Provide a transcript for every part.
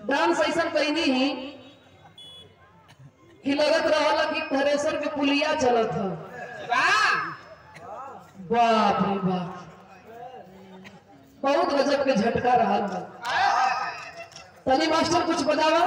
Dance ऐसा कैनी ही कि लगत रहला कि थ्रेसर के पुलिया चलत ह बाप रे बाप बहुत गजब के झटका रहा बा तनी मास्टर कुछ बतावा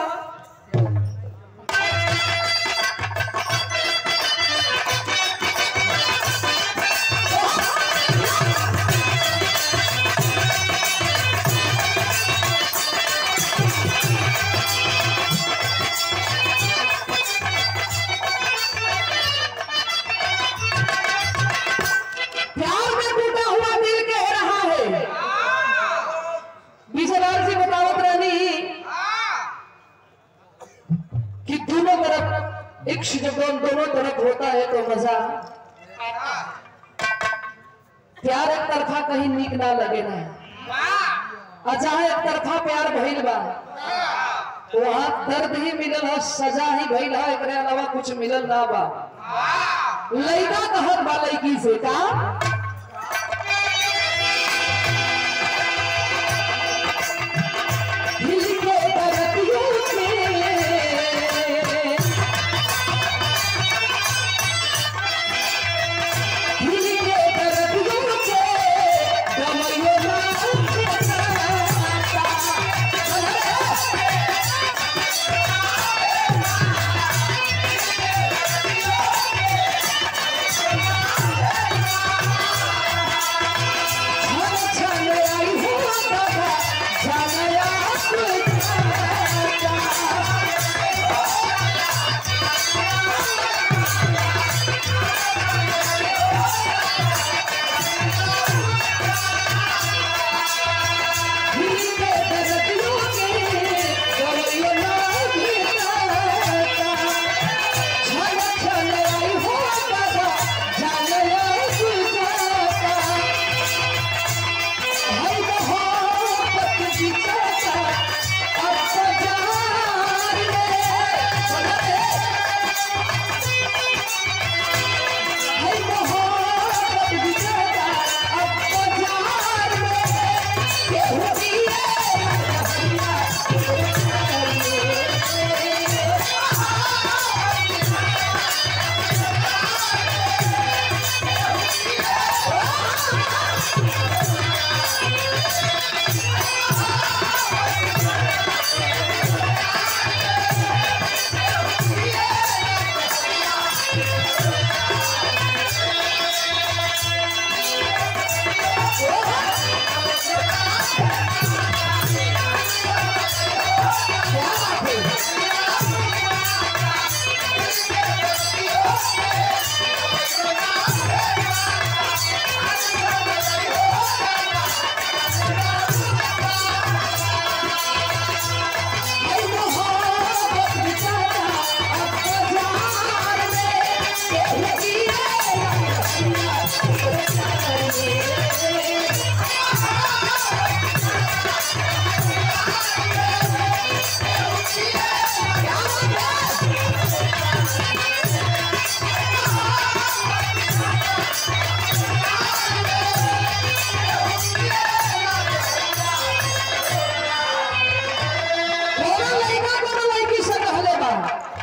प्यार में टूटा हुआ दिल कह रहा है विजयलाल जी बतावत रहनी कि दोनों तरफ इक्ष जब दोनों तरफ होता है तो मजा प्यार एक तरफा कहीं नीक ना लगे ना अच्छा एक तरफा प्यार भइल बा वहाँ दर्द ही मिलल है सजा ही भइल है एकरे अलावा कुछ मिलल ना बा लड़का कहत बा लड़की से का दिल के दर्दियों के दिल के दर्दियों के गमयो नाम के साता। छन छन आई हो बाबा जानया सुजाता दिल के दर्दियों के गमयो नाम के साता। छन छन आई हो बाबा जानया सुजाता हर मोहब्बत की चर्चा अब बाजार में हर मोहब्बत की चर्चा अब बाजार में ये होती है हर मोहब्बत की चर्चा अब बाजार में ये होती है कोनो लड़का कोनो लड़की से कहले बा